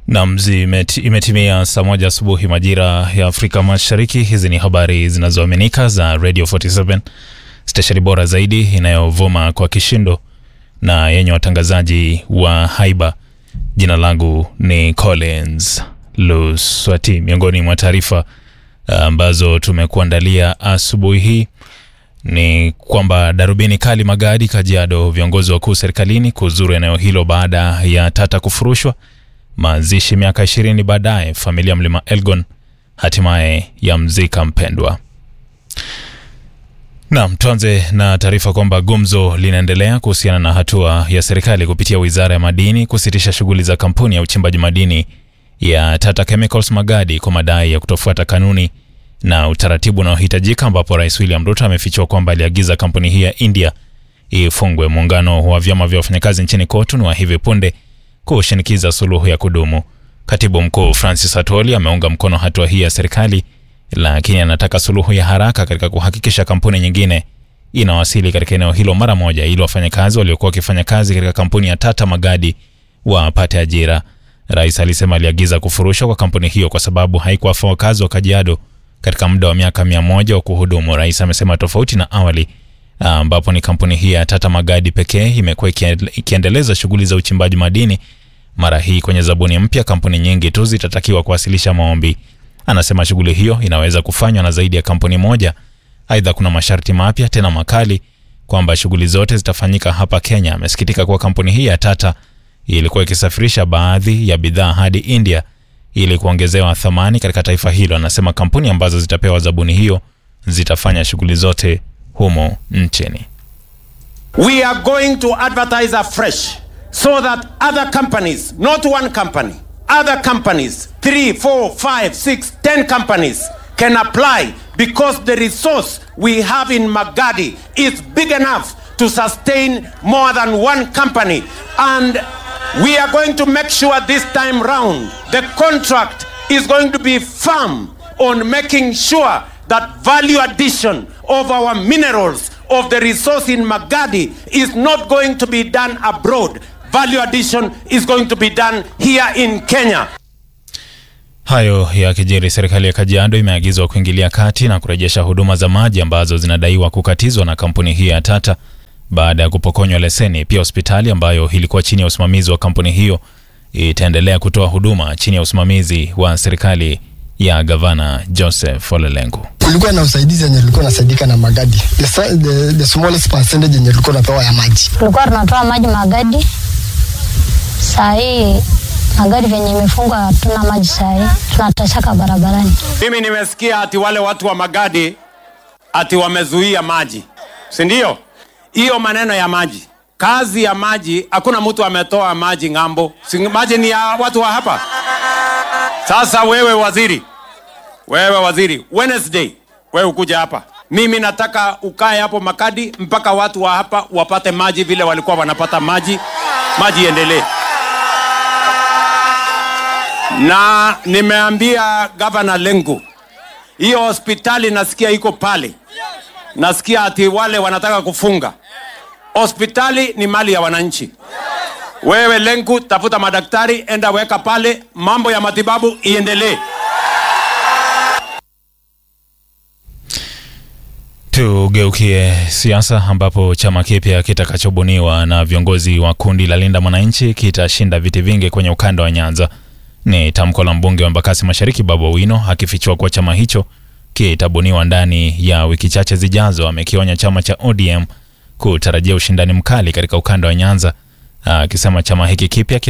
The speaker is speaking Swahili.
Nam, imetimia saa moja asubuhi majira ya Afrika Mashariki. Hizi ni habari zinazoaminika za Radio 47 stesheni bora zaidi inayovuma kwa kishindo na yenye watangazaji wa haiba. Jina langu ni Collins Luswati. Miongoni mwa taarifa ambazo tumekuandalia asubuhi hii ni kwamba darubini kali Magadi, Kajiado, viongozi wakuu serikalini kuzuru eneo hilo baada ya tata kufurushwa mazishi miaka ishirini baadaye, familia mlima Elgon hatimaye ya mzika mpendwa. Naam, tuanze na taarifa kwamba gumzo linaendelea kuhusiana na hatua ya serikali kupitia wizara ya madini kusitisha shughuli za kampuni ya uchimbaji madini ya Tata Chemicals Magadi kwa madai ya kutofuata kanuni na utaratibu unaohitajika, ambapo Rais William Ruto amefichua kwamba aliagiza kampuni hii ya India ifungwe. Muungano wa vyama vya wafanyakazi nchini KOTU ni wa hivi punde kushinikiza suluhu ya kudumu. Katibu mkuu Francis Atwoli ameunga mkono hatua hii ya serikali, lakini anataka suluhu ya haraka katika kuhakikisha kampuni nyingine inawasili katika eneo hilo mara moja, ili wafanyakazi waliokuwa wakifanya kazi katika kampuni ya Tata Magadi wapate ajira. Rais alisema aliagiza kufurushwa kwa kampuni hiyo kwa sababu haikuwafaa wakazi wa Kajiado katika muda wa miaka mia moja wa kuhudumu. Rais amesema tofauti na awali ambapo ni kampuni hii ya Tata Magadi pekee imekuwa ikiendeleza shughuli za uchimbaji madini. Mara hii kwenye zabuni mpya, kampuni nyingi tu zitatakiwa kuwasilisha maombi. Anasema shughuli hiyo inaweza kufanywa na zaidi ya kampuni moja. Aidha, kuna masharti mapya tena makali kwamba shughuli zote zitafanyika hapa Kenya. Amesikitika kuwa kampuni hii ya Tata ilikuwa ikisafirisha baadhi ya bidhaa hadi India ili kuongezewa thamani katika taifa hilo. Anasema kampuni ambazo zitapewa zabuni hiyo zitafanya shughuli zote humo nchini. We are going to advertise afresh so that other companies, not one company, other companies, three, four, five, six, ten companies can apply because the resource we have in Magadi is big enough to sustain more than one company. And we are going to make sure this time round the contract is going to be firm on making sure that value addition of our minerals of the resource in Magadi is not going to be done abroad. Value addition is going to be done here in Kenya. Hayo ya kijeri, serikali ya Kajiado imeagizwa kuingilia kati na kurejesha huduma za maji ambazo zinadaiwa kukatizwa na kampuni hii ya Tata baada ya kupokonywa leseni. Pia hospitali ambayo ilikuwa chini ya usimamizi wa kampuni hiyo itaendelea kutoa huduma chini ya usimamizi wa serikali ya gavana Joseph Olelengu. Kulikuwa na usaidizi yenye tulikuwa nasaidika na Magadi, the, the, the smallest percentage yenye tulikuwa napewa ya maji. Tulikuwa tunatoa maji Magadi, saa hii Magadi venye imefungwa hatuna maji, saa hii tunatashaka barabarani. Mimi nimesikia ati wale watu wa Magadi ati wamezuia maji, si ndio? Hiyo maneno ya maji, kazi ya maji, hakuna mtu ametoa maji ng'ambo, si maji ni ya watu wa hapa. Sasa wewe waziri, wewe waziri, Wednesday wewe ukuja hapa, mimi nataka ukae hapo Makadi mpaka watu wa hapa wapate maji vile walikuwa wanapata maji, maji endelee. Na nimeambia gavana Lengu, hiyo hospitali nasikia iko pale, nasikia ati wale wanataka kufunga hospitali. Ni mali ya wananchi. Wewe Lengu, tafuta madaktari, enda weka pale, mambo ya matibabu iendelee. Tugeukie siasa ambapo chama kipya kitakachobuniwa na viongozi wa kundi la Linda Mwananchi kitashinda viti vingi kwenye ukanda wa Nyanza. Ni tamko la mbunge wa Embakasi Mashariki Babu Owino akifichua kuwa chama hicho kitabuniwa ndani ya wiki chache zijazo. Amekionya chama cha ODM kutarajia ushindani mkali katika ukanda wa Nyanza, akisema chama hiki kipya